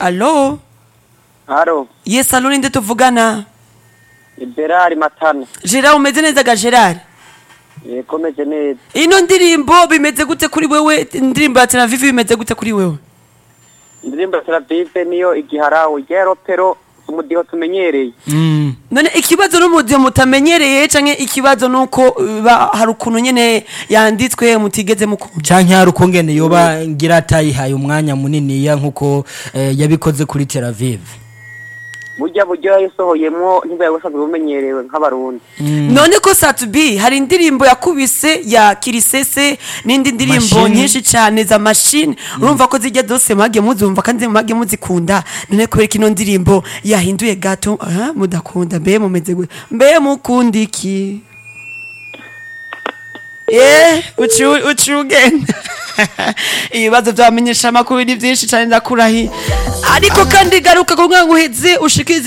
alo haro yes alo ninde tuvugana liberari matana gerard umeze neza ga gerard yekomeje neza ino ndirimbo bimeze gute kuri wewe indirimbo ya teravivi bimeze gute kuri wewe indirimbo ya teravive niyo igiharawe rya ropero umudiho tumenyereye Mm. none ikibazo n'umudiho mutamenyereye canke ikibazo nuko uh, ba- hari ukuntu nyene yanditswe mutigeze mukunda canke hari ukungene yoba ngira atayihaye umwanya muniniya nkuko eh, yabikoze kuri Tel Aviv burya buryo yayisohoyemwo ntibari busanzwe bumenyerewe nk'abarundi none ko satubi hari indirimbo yakubise ya kirisese n'indi ndirimbo Machine. nyinshi cyane za mashine urumva ko zijya zose mwage muzumva kandi mwage muzikunda none kubera ko ino ndirimbo yahinduye gato aha, mudakunda mbe mumeze gute mbe mukunda iki Eh, uci uci ugenda ibibazo byamenyesha amakuru ni byinshi cyane ndakurahi ariko kandi garuka kugira ngo uheze ushikirize